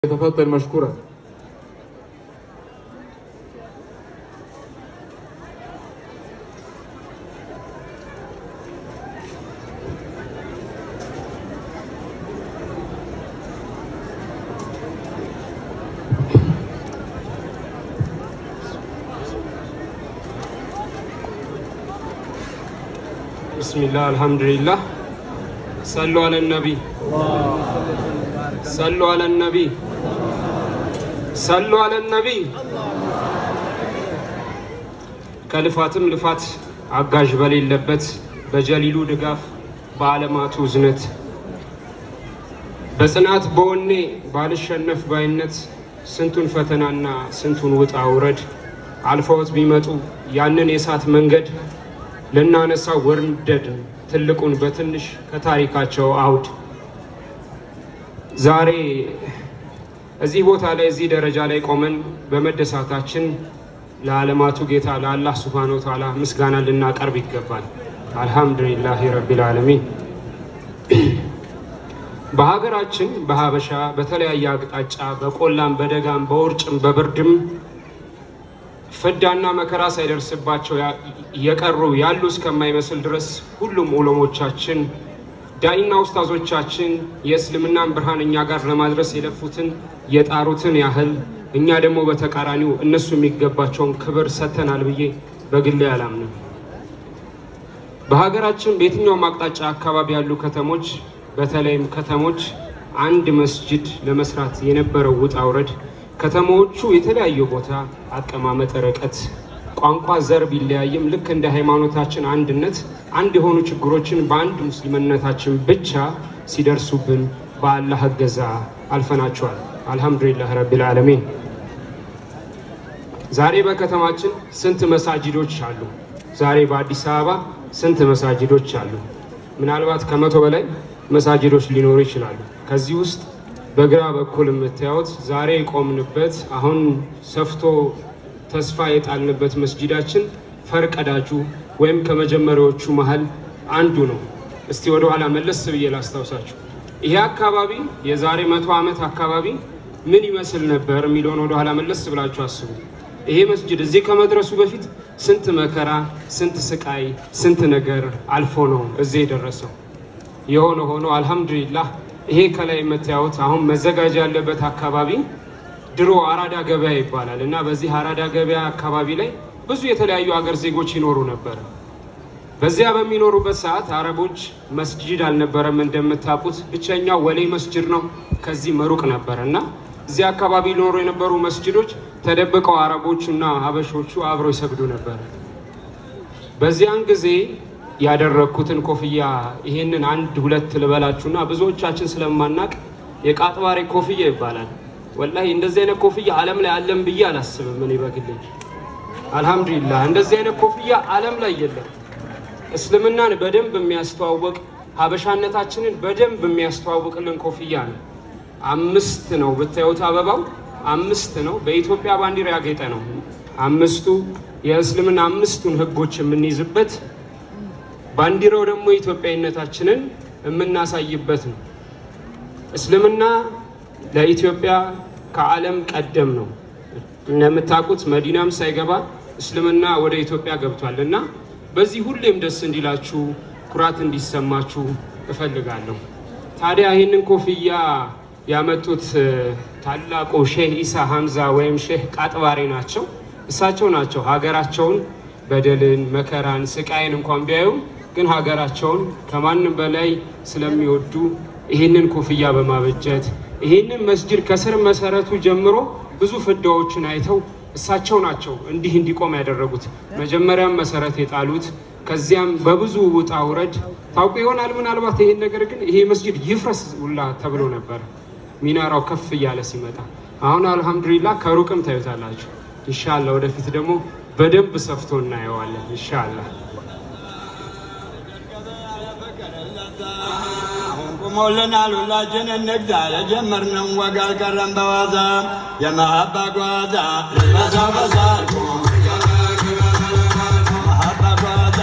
يتفضل مشكورا ብስሚላህ አልሐምዱሊላህ ሰሉ አለ ነቢ ሰሉ አለ ነቢ ሰሉ አለ ነቢ ከልፋትም ልፋት አጋዥ በሌለበት በጀሊሉ ድጋፍ በዓለማቱ እዝነት በጽናት በወኔ ባልሸነፍ ባይነት ስንቱን ፈተናና ስንቱን ውጣ ውረድ አልፈውት ቢመጡ ያንን የእሳት መንገድ ልናነሳ ወርደድ ትልቁን በትንሽ ከታሪካቸው አውድ ዛሬ እዚህ ቦታ ላይ እዚህ ደረጃ ላይ ቆመን በመደሳታችን ለዓለማቱ ጌታ ለአላህ ሱብሃነሁ ወተዓላ ምስጋና ልናቀርብ ይገባል። አልሐምዱሊላህ ረቢል ዓለሚን። በሀገራችን በሀበሻ በተለያየ አቅጣጫ በቆላም በደጋም በውርጭም በብርድም ፍዳና መከራ ሳይደርስባቸው የቀሩ ያሉ እስከማይመስል ድረስ ሁሉም ዑለሞቻችን ዳኢና ኡስታዞቻችን የእስልምናን ብርሃን እኛ ጋር ለማድረስ የለፉትን የጣሩትን ያህል እኛ ደግሞ በተቃራኒው እነሱ የሚገባቸውን ክብር ሰጥተናል ብዬ በግሌ አላምንም። በሀገራችን በየትኛውም አቅጣጫ አካባቢ ያሉ ከተሞች በተለይም ከተሞች አንድ መስጅድ ለመስራት የነበረው ውጣ ውረድ ከተሞቹ የተለያዩ ቦታ አቀማመጥ፣ ርቀት፣ ቋንቋ፣ ዘር ቢለያይም ልክ እንደ ሃይማኖታችን አንድነት አንድ የሆኑ ችግሮችን በአንድ ሙስሊምነታችን ብቻ ሲደርሱብን በአላህ እገዛ አልፈናቸዋል። አልሐምዱሊላህ ረቢል ዓለሚን። ዛሬ በከተማችን ስንት መሳጅዶች አሉ? ዛሬ በአዲስ አበባ ስንት መሳጅዶች አሉ? ምናልባት ከመቶ በላይ መሳጅዶች ሊኖሩ ይችላሉ። ከዚህ ውስጥ በግራ በኩል የምታዩት ዛሬ የቆምንበት አሁን ሰፍቶ ተስፋ የጣልንበት መስጂዳችን ፈርቀዳጁ ወይም ከመጀመሪያዎቹ መሀል አንዱ ነው። እስቲ ወደ ኋላ መለስ ብዬ ላስታውሳችሁ። ይሄ አካባቢ የዛሬ መቶ ዓመት አካባቢ ምን ይመስል ነበር የሚለውን ወደ ኋላ መለስ ብላችሁ አስቡ። ይሄ መስጂድ እዚህ ከመድረሱ በፊት ስንት መከራ፣ ስንት ስቃይ፣ ስንት ነገር አልፎ ነው እዚህ የደረሰው። የሆነ ሆኖ አልሐምዱሊላህ ይሄ ከላይ የምታዩት አሁን መዘጋጃ ያለበት አካባቢ ድሮ አራዳ ገበያ ይባላል እና በዚህ አራዳ ገበያ አካባቢ ላይ ብዙ የተለያዩ አገር ዜጎች ይኖሩ ነበር። በዚያ በሚኖሩበት ሰዓት አረቦች መስጂድ አልነበረም እንደምታውቁት፣ ብቸኛው ወሌ መስጂድ ነው። ከዚህ መሩቅ ነበር እና እዚህ አካባቢ ሊኖሩ የነበሩ መስጂዶች ተደብቀው አረቦቹና ሀበሾቹ አብረው ይሰግዱ ነበር። በዚያን ጊዜ ያደረግኩትን ኮፍያ ይሄንን አንድ ሁለት ልበላችሁና ብዙዎቻችን ስለማናቅ የቃጥባሬ ኮፍያ ይባላል። ወላሂ እንደዚህ አይነት ኮፍያ ዓለም ላይ አለም ብዬ አላስብም። እኔ በግሌ አልሐምዱሊላህ እንደዚህ አይነት ኮፍያ ዓለም ላይ የለም። እስልምናን በደንብ የሚያስተዋውቅ ሀበሻነታችንን በደንብ የሚያስተዋውቅልን ኮፍያ ነው። አምስት ነው ብታዩት፣ አበባው አምስት ነው። በኢትዮጵያ ባንዲራ ያጌጠ ነው። አምስቱ የእስልምና አምስቱን ህጎች የምንይዝበት ባንዲራው ደግሞ ኢትዮጵያዊነታችንን የምናሳይበት ነው። እስልምና ለኢትዮጵያ ከዓለም ቀደም ነው። እንደምታውቁት መዲናም ሳይገባ እስልምና ወደ ኢትዮጵያ ገብቷል እና በዚህ ሁሌም ደስ እንዲላችሁ ኩራት እንዲሰማችሁ እፈልጋለሁ። ታዲያ ይህንን ኮፍያ ያመጡት ታላቁ ሼህ ኢሳ ሀምዛ ወይም ሼህ ቃጥባሬ ናቸው። እሳቸው ናቸው ሀገራቸውን በደልን፣ መከራን፣ ስቃይን እንኳን ቢያዩ ግን ሀገራቸውን ከማንም በላይ ስለሚወዱ ይህንን ኮፍያ በማበጀት ይህንን መስጅድ ከስር መሰረቱ ጀምሮ ብዙ ፍዳዎችን አይተው እሳቸው ናቸው እንዲህ እንዲቆም ያደረጉት። መጀመሪያም መሰረት የጣሉት ከዚያም በብዙ ውጣ ውረድ ታውቁ ይሆናል ምናልባት ይሄን ነገር ግን ይሄ መስጅድ ይፍረስ ሁላ ተብሎ ነበር ሚናራው ከፍ እያለ ሲመጣ። አሁን አልሐምዱሊላህ ከሩቅም ታዩታላችሁ። ኢንሻአላ ወደፊት ደግሞ በደንብ ሰፍቶ እናየዋለን ኢንሻአላህ። ቁሞልናል ሁላችን እንግዛ የጀመርነው ወግ አልቀረም በዋዛ የመሀባ ጓዛ በሳበሳ መሀባ ጓዛ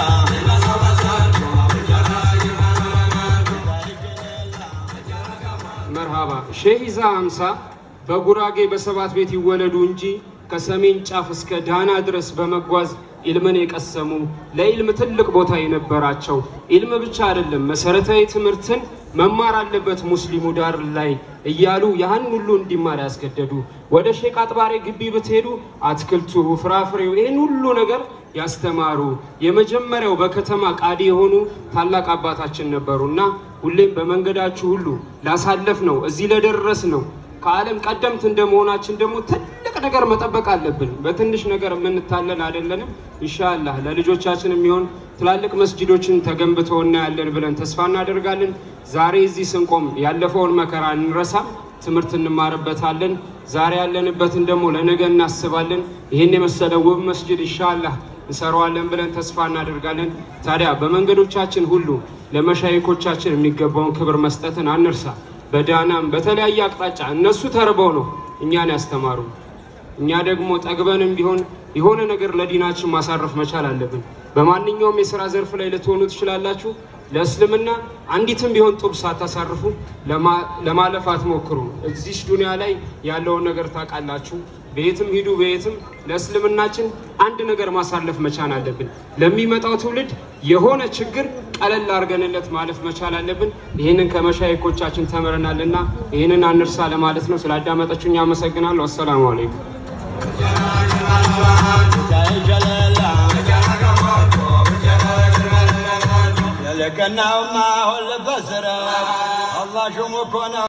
መርሃባ ሼህ ኢሳ ሀምሳ በጉራጌ በሰባት ቤት ይወለዱ እንጂ ከሰሜን ጫፍ እስከ ዳና ድረስ በመጓዝ ኢልምን የቀሰሙ ለኢልም ትልቅ ቦታ የነበራቸው ኢልም ብቻ አይደለም መሰረታዊ ትምህርትን መማር አለበት ሙስሊሙ ዳር ላይ እያሉ ያን ሁሉ እንዲማር ያስገደዱ። ወደ ሼክ አጥባሬ ግቢ ብትሄዱ አትክልቱ፣ ፍራፍሬው ይህን ሁሉ ነገር ያስተማሩ የመጀመሪያው በከተማ ቃዲ የሆኑ ታላቅ አባታችን ነበሩ እና ሁሌም በመንገዳችሁ ሁሉ ላሳለፍ ነው እዚህ ለደረስ ነው ከዓለም ቀደምት እንደመሆናችን ደግሞ ትልቅ ነገር መጠበቅ አለብን። በትንሽ ነገር የምንታለን አይደለንም። ኢንሻአላህ ለልጆቻችን የሚሆን ትላልቅ መስጂዶችን ተገንብተው እናያለን ብለን ተስፋ እናደርጋለን። ዛሬ እዚህ ስንቆም ያለፈውን መከራ እንረሳም፣ ትምህርት እንማርበታለን። ዛሬ ያለንበትን ደግሞ ለነገ እናስባለን። ይህን የመሰለ ውብ መስጂድ ኢንሻአላህ እንሰራዋለን ብለን ተስፋ እናደርጋለን። ታዲያ በመንገዶቻችን ሁሉ ለመሻይኮቻችን የሚገባውን ክብር መስጠትን አንርሳ። በዳናም በተለያየ አቅጣጫ እነሱ ተርበው ነው እኛን ያስተማሩ። እኛ ደግሞ ጠግበንም ቢሆን የሆነ ነገር ለዲናችን ማሳረፍ መቻል አለብን። በማንኛውም የስራ ዘርፍ ላይ ልትሆኑ ትችላላችሁ። ለእስልምና አንዲትም ቢሆን ጡብ ሳታሳርፉ ለማለፍ አትሞክሩ። እዚሽ ዱንያ ላይ ያለውን ነገር ታውቃላችሁ። በየትም ሂዱ በየትም ለእስልምናችን አንድ ነገር ማሳለፍ መቻል አለብን። ለሚመጣው ትውልድ የሆነ ችግር ቀለል አድርገንለት ማለፍ መቻል አለብን። ይህንን ከመሻይኮቻችን ተምረናልና ይህንን አንርሳ ለማለት ነው። ስላዳመጣችሁኝ አመሰግናለሁ። አሰላሙ አለይኩም። የለቀናውማ ሁልበት ስረ አላህ ሹሙ እኮ ነው